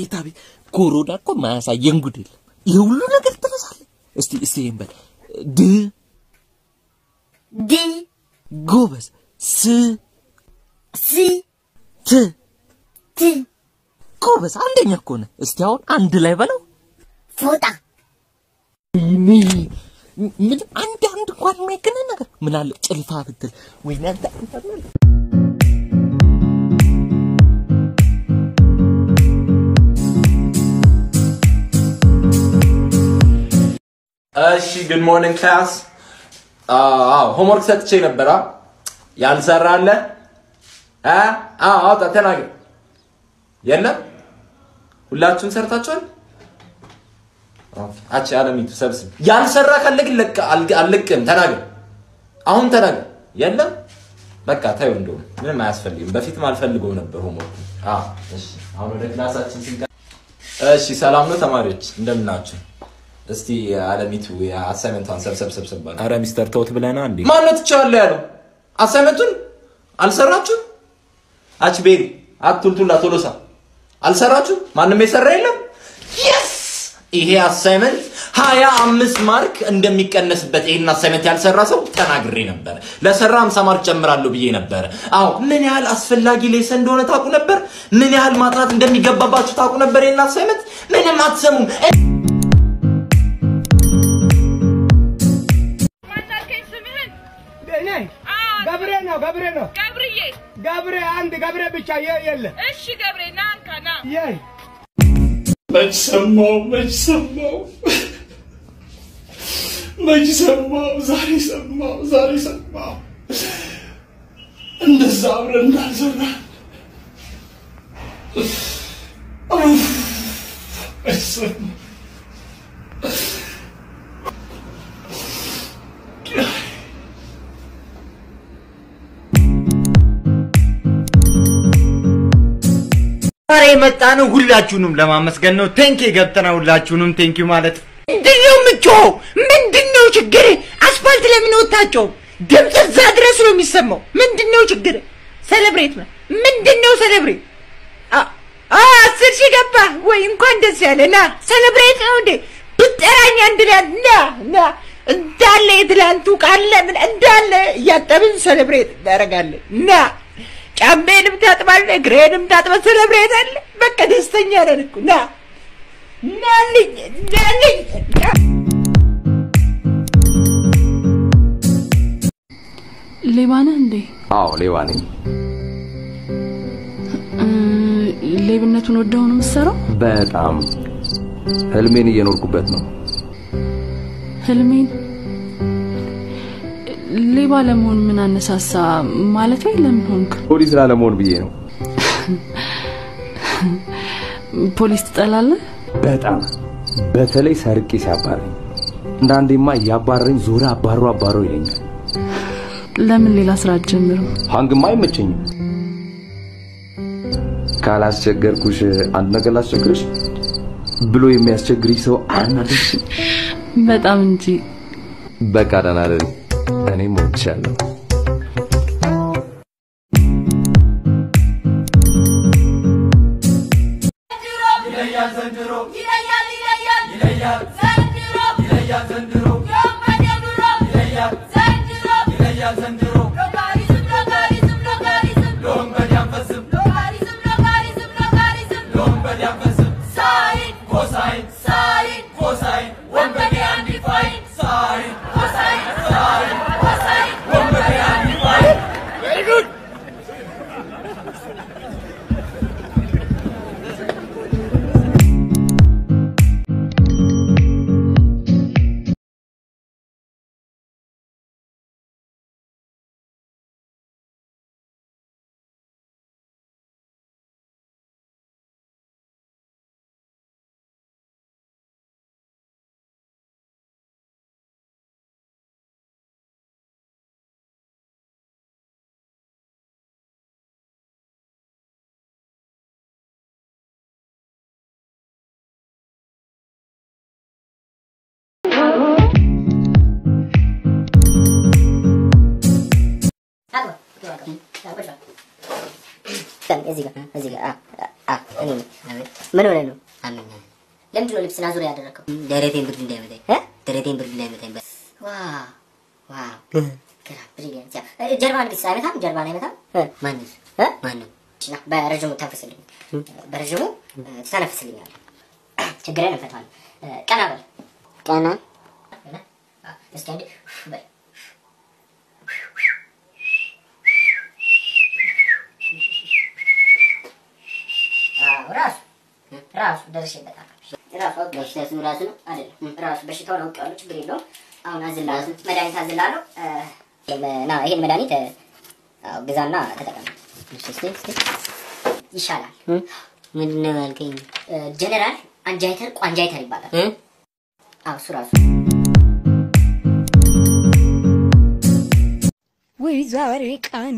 አቤት አቤት ኮሮና እኮ ማያሳየን ጉድ የለም። ይህ ሁሉ ነገር ትረሳለህ። እስቲ እስቲ ይሄን በል ድ ድ ጎበዝ ስ ስ ት ት ጎበዝ አንደኛ እኮ ነህ። እስቲ አሁን አንድ ላይ በለው ፎጣ ምን ምን አንድ አንድ እንኳን የማይገናኝ ነገር ምን አለ ጭልፋ ብትል ወይኔ አንተ አንተ ምን እሺ ጉድ ሞርኒንግ ክላስ። አዎ ሆምወርክ ሰጥቼ ነበራ። ያልሰራ አለ? አ አዎ አውጣ ተናገር። የለም ሁላችሁም ሰርታችኋል? አቺ አለሚቱ ሰብስብ። ያልሰራ ካለ ግን ለቅ አልለቅም። ተናገር፣ አሁን ተናገር። የለም በቃ ታዩ። እንደውም ምንም አያስፈልግም። በፊትም አልፈልገው ነበር ሆምወርክ። አዎ እሺ፣ አሁን ወደ ክላሳችን ስንቀ እሺ፣ ሰላም ነው ተማሪዎች፣ እንደምን ናችሁ? እስቲ አለሚቱ አሳይመንቷን ሰብሰብ ሰብሰብ ባለ። አረ ሚስተር ተውት ብለና እንዴ ማን ነው ትቼዋለሁ ያለው? አሳይመንቱን አልሰራችሁም? አች ቤሪ አትቱልቱላ ቶሎሳ አልሰራችሁም? ማንም የሰራ የለም? የስ ይሄ አሳይመንት ሀያ አምስት ማርክ እንደሚቀነስበት ይህን አሳይመንት ያልሰራ ሰው ተናግሬ ነበር። ለሰራ ሀምሳ ማርክ ጨምራለሁ ብዬ ነበር። አዎ ምን ያህል አስፈላጊ ሌሰን እንደሆነ ታውቁ ነበር። ምን ያህል ማጥናት እንደሚገባባችሁ ታውቁ ነበር። ይህን አሳይመንት ምንም አትሰሙም። ማናልከኝ ስምህን? እኔ አዎ፣ ገብሬ ነው ገብሬ ነው ገብርዬ። ገብሬ አንድ ገብሬ ብቻ የ- የለ እሺ ገብሬ ና እንካ ና። የ መች ሰማው መች ሰማው መች ሰማው ዛሬ ሰማው ዛሬ ሰማው እንደዛ አብረን እንዳልዘራን ኡፍ፣ መች ሰማው ዛሬ የመጣ ነው ሁላችሁንም ለማመስገን ነው። ቴንኪ ገብተና ሁላችሁንም ቴንኪ ማለት ምንድነው የምጮኸው? ምንድነው ችግር? አስፋልት ለምን ወጣቸው? ድምፅ እዛ ድረስ ነው የሚሰማው። ምንድነው ችግር? ሰለብሬት ነው። ምንድነው ሰለብሬት? አ- አ አስር ሺህ ገባ ወይ? እንኳን ደስ ያለ ና። ሰለብሬት ነው እንዴ? ብጠራኝ አንድ ላይ ና ና እንዳለ የትላንቱ ቃለ ምን እንዳለ እያጠብን ሰለብሬት እናደርጋለን። ና ጫሜንም ታጥባለህ፣ እግሬንም ታጥበህ ሰለብሬት አለ። በቃ ደስተኛ ነን እኮ ና ናልኝ ናልኝ ና ሌባ ነህ እንዴ? አዎ ሌባ ነኝ። እ፣ ሌብነቱን ወደው ነው የምትሰራው? በጣም ህልሜን እየኖርኩበት ነው። ህልሜን ሌባ ለመሆን ምን አነሳሳ? ማለት ወይ ለምን ሆንክ? ፖሊስ ላለመሆን ብዬ ነው። ፖሊስ ትጠላለህ? በጣም በተለይ ሰርቄ ሲያባረኝ፣ አንዳንዴማ እያባረረኝ ዞረ አባሮ አባሮ ይለኛል። ለምን ሌላ ስራ አትጀምርም? ሀንግማ አይመቸኝም። ካላስቸገርኩሽ አንድ ነገር ላስቸግርሽ ብሎ የሚያስቸግርሽ ሰው አናደሽ። በጣም እንጂ በቃ ደህና ደሪ። እኔም እወድሻለሁ። ይለያል ዘንድሮ ይለያል ይለያል ይለያል ዘንድሮ ይለያል ዘንድሮ የወንበዴ ኑሮ ይለያል ዘንድሮ ይለያል ዘንድሮ ሎጋሪዝም ሎጋሪዝም ሎጋሪዝም ለወንበዴ አንፈስም ሎጋሪዝም ሎጋሪዝም ሎጋሪዝም ለወንበዴ አንፈስም ሳይን ኮሳይን ሳይን ኮሳይን ወንበዴ አንድ ፋይን ሳይን ኮሳይን ሳይን ኮሳይን ወንበዴ አንድ ፋይን ቬሪ ጉድ ጋር እዚህ ጋር እዚህ ጋር አ አ እኔ ነኝ። ምን ሆነህ ነው? አመኛል። ለምንድን ነው ልብስና ዙሪያ ያደረገው? ደረቴን ብርድ እንዳይመታኝ እ ደረቴን ብርድ እንዳይመታኝ። ዋው ዋው ግራ ብሪሊያንት። ያ እ፣ ጀርባን ግን አይመታም? ጀርባን አይመታም? ማንስ እ ማንም ና በረዥሙ ተንፍስልኝ። በረዥሙ እ፣ ትተነፍስልኛለህ። ችግርን እንፈታዋለን። እ፣ ቀና በል ቀና አ፣ እስኪ አንዴ በል አዎ፣ ራሱ ራሱ ደርሼበታለሁ። ራሱ በሽታው ራሱ ነው አይደለም? ራሱ በሽታውን አውቄዋለሁ። ችግር የለውም። አሁን አዝላለሁ፣ መድኃኒት አዝላለሁ። እ፣ ና ይሄን መድኃኒት እ፣ አዎ፣ ግዛና ተጠቀም። ይሻላል። ምንድን ነው ያልከኝ? ጀነራል አንጃይተር ቋንጃይተር ይባላል። አዎ እሱ ራሱ ወይ ዛሬ ቀኑ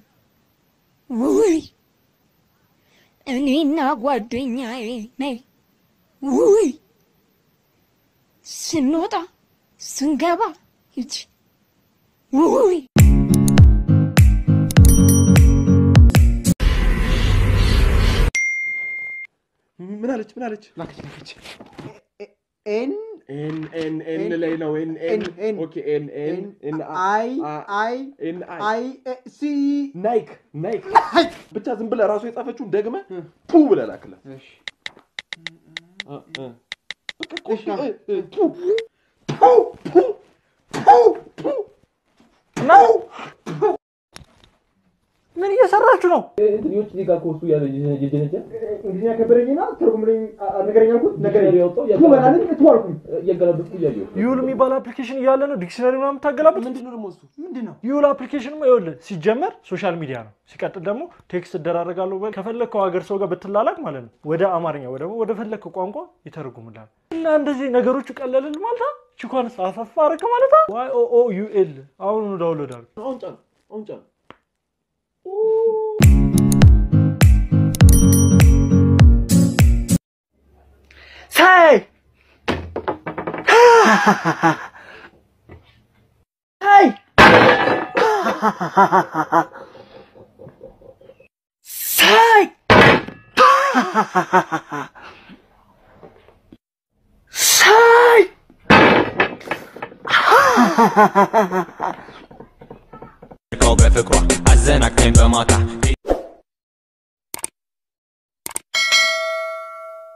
ውይ እኔና ጓደኛዬ ነይ ውይ ስንወጣ ስንገባ ይች ውይ ምን አለች? ምን አለች? ላከች ላከች። ኤን ኤን ኤን ኤን ላይ ነው። ኤን ኤን ኤን ኦኬ ኤን ኤን ኤን አይ አይ ኤን አይ ሲ ናይክ ናይክ ብቻ ዝም ብለህ ራሱ የጻፈችውን ደግመህ ፑ ብለህ ላክላት። እ፣ እ። በቃ እኮ እ፣ እ፣ ፑ ፑ ፑ ፑ ፑ ነው። ምን እየሰራችሁ ነው? ልጆች እዚህ ጋር ከወሱ ያለ የጀነጀ እንግሊዝኛ ከበደኝና ተርጉምልኝ ነገረኛ አልኩት ነገረኛ ያወጣው ቱ በላልኝ ቱ አልኩኝ እያገላበጥኩ እያየሁ ዩል የሚባል አፕሊኬሽን እያለ ነው ዲክሽነሪ ምናምን የምታገላብጥ? ምንድን ነው ደግሞ እሱ? ምንድን ነው? ዩል አፕሊኬሽን ይኸውልህ ሲጀመር ሶሻል ሚዲያ ነው። ሲቀጥል ደግሞ ቴክስት እደራረጋለሁ በል ከፈለግከው ሀገር ሰው ጋር ብትላላክ ማለት ነው ወደ አማርኛ ወይ ደግሞ ወደ ፈለግከው ቋንቋ ይተረጉምላል። እና እንደዚህ ነገሮቹ ቀለልል ማለት ቺኳን አፈፋ አረግ ማለት ዋይ ኦ ኦ ዩ ኤል አሁን ዳውንሎድ አድርግ። አሁን ጫን አሁን ጫን ሳይ ሳይ ሳይ ሳይ ከው በፍቅሯ አዘናግተኝ በማታ